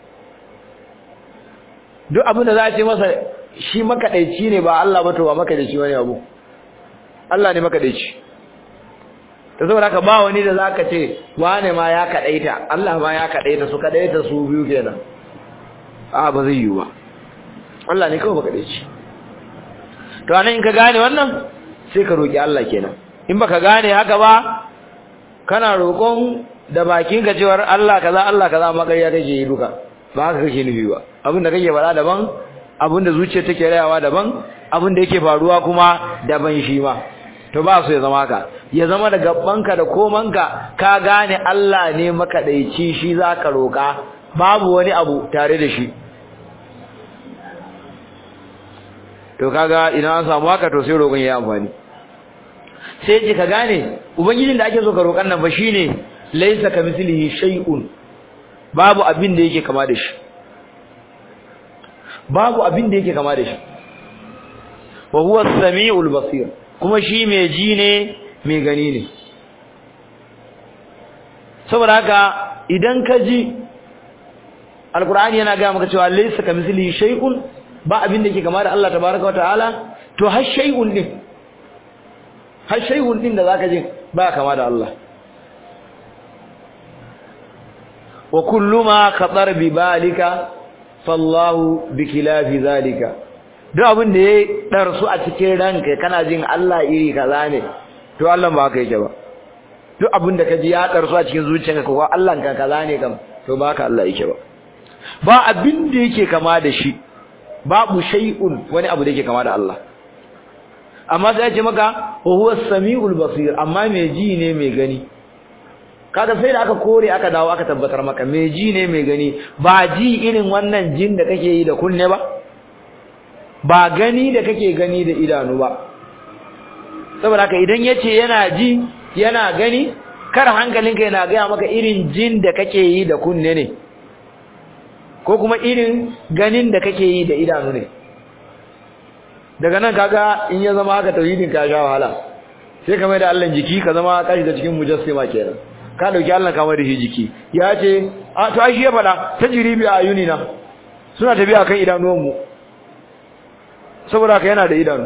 duk abin da za a ce masa shi makadaici ne ba Allah ba to ba makadaici bane abu Allah ne makadaici ta saboda haka ba wani da zaka ce wane ma ya kadaita Allah ma ya kadaita su kadaita su biyu kenan a ba zai yi ba Allah ne kawai makadaici to anan in ka gane wannan sai ka roki Allah kenan in baka gane haka ba kana roƙon da bakin ka cewar Allah kaza Allah kaza amma kai ya kake yi duka ba haka kake nufi ba abin da kake faɗa daban abin da zuciya take rayawa daban abin da yake faruwa kuma daban shi ma to ba su ya zama ka ya zama da gabanka da komanka ka gane Allah ne makadaici shi zaka roka babu wani abu tare da shi to kaga idan an samu haka to sai roƙon ya amfani sai ji ka gane ubangijin da ake so ka roƙan nan ba shine laysa kamithlihi shay'un babu abin da yake kama da shi babu abin da yake kama da shi wa huwa as-sami'ul basir kuma shi mai ji ne mai gani ne saboda haka idan ka ji alqur'ani yana ga maka cewa laysa kamithlihi shay'un ba abin da yake kama da Allah tabaaraka wa ta'ala to har shay'un din har shay'un din da zaka ji ba kama da Allah wa kullu ma khatar bi balika fallahu bikilafi zalika duk abin da ya darsu a cikin ranka kana jin Allah iri kaza ne to Allah ba haka yake ba duk abin da ka ji ya karsu a cikin zuciyarka ko Allah ka kaza ne kam to ba ka Allah yake ba ba abin da yake kama da shi babu shay'un wani abu da yake kama da Allah amma sai ya ce maka wa huwa samiul basir amma mai ji ne mai gani kaga sai da aka kore aka dawo aka tabbatar maka mai ji ne mai gani ba ji irin wannan jin da kake yi da kunne ba ba gani da kake gani da idanu ba saboda haka idan yace yana ji yana gani kar hankalinka yana gaya maka irin jin da kake yi da kunne ne ko kuma irin ganin da kake yi da idanu ne daga nan kaga in ya zama haka tauhidin ka sha wahala sai ka mai da Allah jiki ka zama ka shiga cikin mujassima kenan ka dauki Allah ka mai da shi jiki ya ce a to ai shi ya fada tajribi a ayunina suna tafiya kan idanuwan mu saboda ka yana da idanu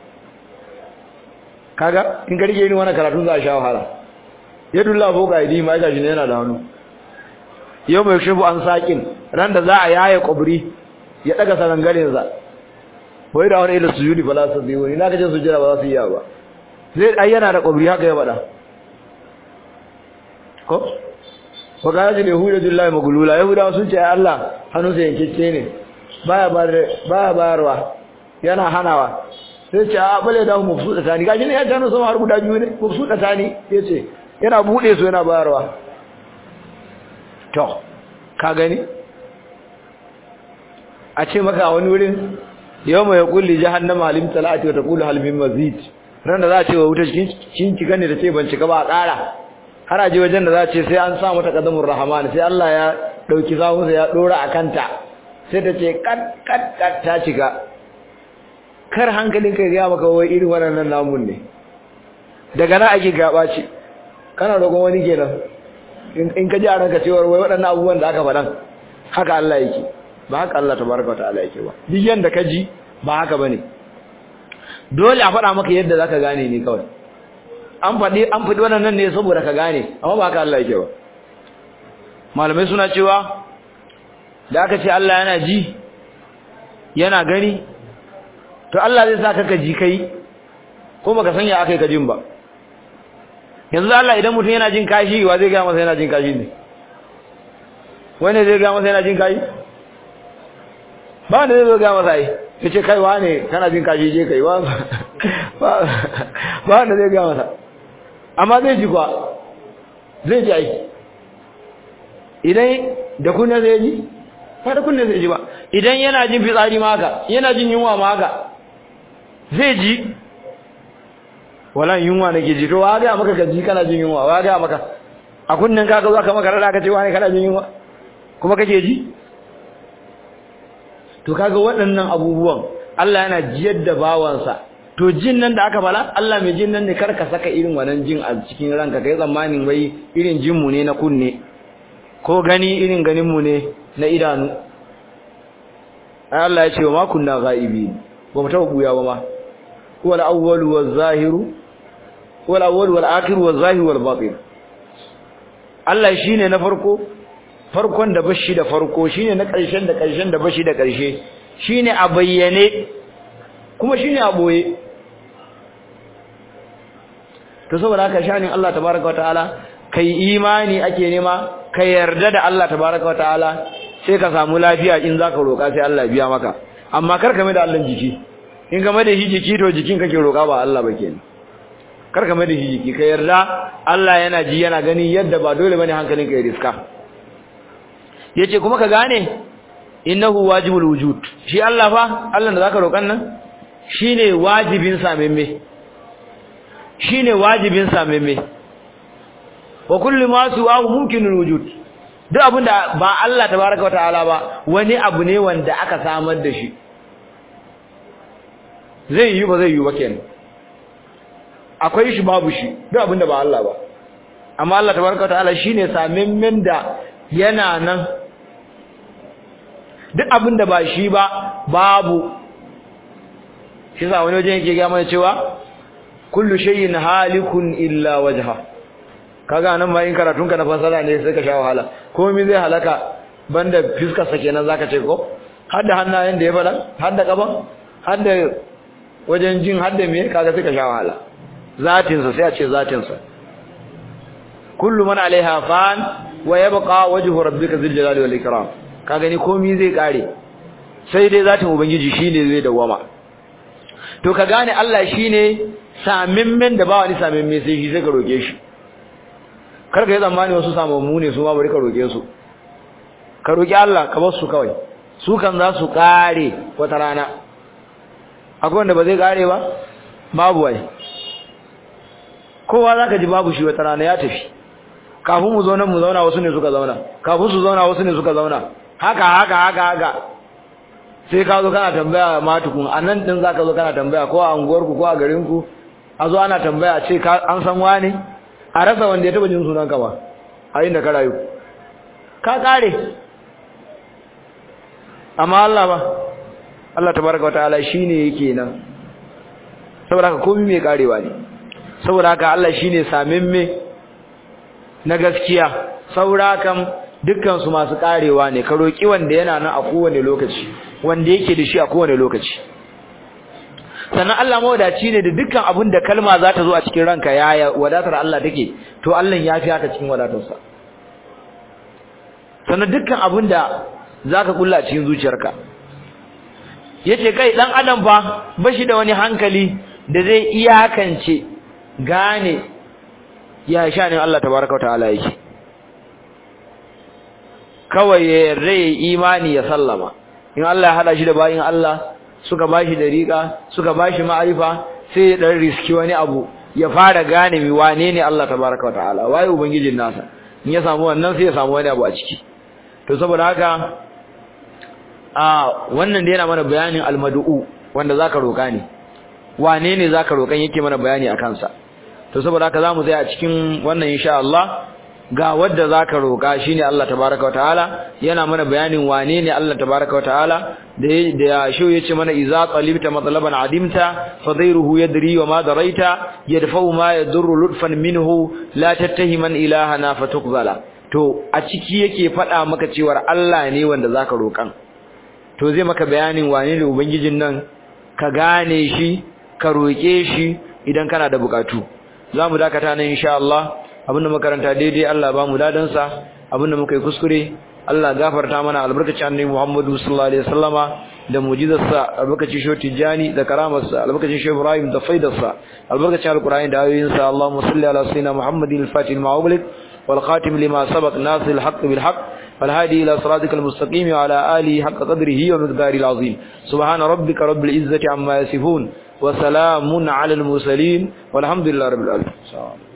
kaga in ka rike ni wannan karatu za a sha wahala yadullahi fawqa aydihim ai gashi ne yana da hannu yau mai shubu an sakin ran da za a yaye kubri ya daga sarangarin sa wai da wani ila sujudi fala su biyu ni na kace sujudi ba za su yi ba zai ai yana da kubri haka ya bada ko ko ga ji yahuda billahi magulula yahuda sun ce ai Allah hannu sai yankece ne baya baya bayarwa yana hanawa sai ce a bale da mu fuda tani gashi ne ya gano sama har guda biyu ne mu fuda tani yace yana bude su yana bayarwa to ka gani a ce maka a wani wurin yau mai kulli jahannama alim talati wa taqulu hal min mazid ran da za a ce wa wuta cikin cika ne da ce ban cika ba a ƙara har a je wajen da za a ce sai an sa mata qadamur rahman sai Allah ya dauki sawunsa ya dora a kanta sai ta ce kat kat kat ta cika kar hankalin kai ga maka wai irin wannan namun ne daga nan ake gaba ce kana roƙon wani kenan in ka ji a ranka cewar wai waɗannan abubuwan da aka faɗan haka Allah yake ba haka Allah tabaraka ta'ala yake ba duk yanda ka ji ba haka bane dole a faɗa maka yadda zaka gane ne kawai an faɗi an faɗi wannan ne saboda ka gane amma ba haka Allah yake ba malamai suna cewa da aka ce Allah yana ji yana gani to Allah zai sa ka ji kai ko baka sanya akai ka jin ba yanzu Allah idan mutum yana jin kashi wa zai ga masa yana jin kashi ne wani zai ga masa yana jin kashi ba wanda zai zo ga masa ai yace kai wane kana jin kashi je kai wa ba wanda zai ga masa amma zai ji kwa zai ji ai idan da kunne zai ji ba da kunne zai ji ba idan yana jin fitsari ma haka yana jin yunwa ma haka zai ji wala yunwa nake ji to wa ga maka gaji kana jin yunwa wa ga maka a kunnen ka ga zaka maka rada ka ce wani kana jin yunwa kuma kake ji to kaga waɗannan abubuwan Allah yana jiyar da bawansa to jin nan da aka fala Allah mai jin nan ne kar ka saka irin wannan jin a cikin ranka kai tsammanin wai irin jin mu ne na kunne ko gani irin ganin mu ne na idanu ai Allah ya ce wa ma kunna ghaibi ba mu taba buya ba ma huwa al-awwal waz-zahiru huwa al-awwal wal-akhir waz-zahir wal-batin Allah shine na farko farkon da bashi da farko shine na ƙarshen da ƙarshen da bashi da ƙarshe shine a bayyane kuma shine a boye to saboda haka shanin Allah tabaaraka wa ta'ala kai imani ake nema ka yarda da Allah tabaaraka wa ta'ala sai ka samu lafiya in zaka roka sai Allah biya maka amma kar ka mai da Allah jiki in ka mai da shi jiki to jikin kake roka ba Allah ba kenan kar ka mai da shi jiki ka yarda Allah yana ji yana gani yadda ba dole bane hankalinka ya riska yace kuma ka gane innahu wajibul wujud shi Allah fa Allah da zaka roƙan nan shine wajibin samemme shine wajibin samemme wa kullu ma su'ahu mumkinul wujud duk abinda ba Allah tabaaraka wa ta'ala ba wani abu ne wanda aka samar da shi zai yi ba zai yi ba kenan akwai shi babu shi duk abinda ba Allah ba amma Allah tabaaraka wa ta'ala shine samemmen da yana nan duk abin da ba shi ba babu shi sa wani wajen yake gaya mana cewa kullu shay'in halikun illa wajha kaga nan ma in karatun ka na fasara ne sai ka sha wahala komai zai halaka banda fiskar sa kenan zaka ce ko har da hannayen da ya fada har da kaban har da wajen jin har da me kaga sai ka sha wahala zatin sa sai a ce zatin sa kullu man alaiha fan wa yabqa wajhu rabbika dhil jalali wal ikram ka gani komai zai kare sai dai zatin ubangiji shine zai dawama to ka gane Allah shine samimmen da ba wani samimme sai shi sai ka roke shi kar ka yi zamani wasu samammu ne su ma bari ka roke su ka roki Allah ka bar su kawai su kan za su kare wata rana akwai wanda ba zai kare ba babu wai kowa zaka ji babu shi wata rana ya tafi kafin mu zo nan mu zauna wasu ne suka zauna kafin su zauna wasu ne suka zauna haka haka haka haka sai ka zo kana tambaya ma tukun anan din zaka zo kana tambaya ko a unguwar ku ko a garin ku a zo ana tambaya ce ka an san wani a rasa wanda ya taba jin sunan ka ba a inda ka rayu ka kare amma Allah ba Allah tabaraka wa ta'ala shine yake nan saboda haka komai mai karewa ne saboda haka Allah shine samimme na gaskiya saboda kan dukkan su masu karewa ne ka roki wanda yana nan a kowane lokaci wanda yake da shi a kowane lokaci sannan Allah mawadaci ne da dukkan abin da kalma za ta zo a cikin ranka ya wadatar Allah take to Allah ya fi haka cikin wadatarsa sannan dukkan abin da zaka kulla a cikin zuciyarka yace kai dan adam fa bashi da wani hankali da zai iyakance gane ya sha ne Allah tabaraka wa ta'ala yake kawai ya rai imani ya sallama in Allah ya hada shi da bayin Allah suka bashi dariqa suka bashi ma'arifa sai ya dan riski wani abu ya fara gane mi wane ne Allah tabaraka wa ta'ala waye ubangijin nasa in ya samu wannan sai ya samu wani abu a ciki to saboda haka a wannan da yana mana bayanin almad'u wanda zaka roka ne wane ne zaka rokan yake mana bayani akan sa to saboda haka zamu tsaya a cikin wannan insha Allah ga wadda zaka roka shine Allah tabaaraka wa ta'ala yana mana bayanin wane ne Allah tabaaraka wa ta'ala da da shi yace mana idza talibta matlaban adimta fadairuhu yadri wa ma daraita yadfa'u ma yadurru lutfan minhu la tattahiman ilahana fatuqbala to a ciki yake faɗa maka cewa Allah ne wanda zaka roƙan to zai maka bayanin wane ne ubangijin nan ka gane shi ka roƙe shi idan kana da bukatu zamu dakata nan insha Allah abinda makaranta daidai Allah ba mu dadan sa abinda muka yi kuskure Allah gafarta mana albarkacin annabi Muhammadu sallallahu alaihi wasallama da mu'jizarsa albarkacin shoti jani da karamarsa albarkacin shehu Ibrahim da faidarsa albarkacin alqur'ani da ayoyinsa Allahumma salli ala sayyidina Muhammadin al-fatih al-ma'ulik والخاتم لما سبق ناصر الحق بالحق والهادي إلى صراطك المستقيم وعلى آله حق قدره ومقداره العظيم سبحان ربك رب العزة عما يصفون وسلام على المرسلين والحمد لله رب العالمين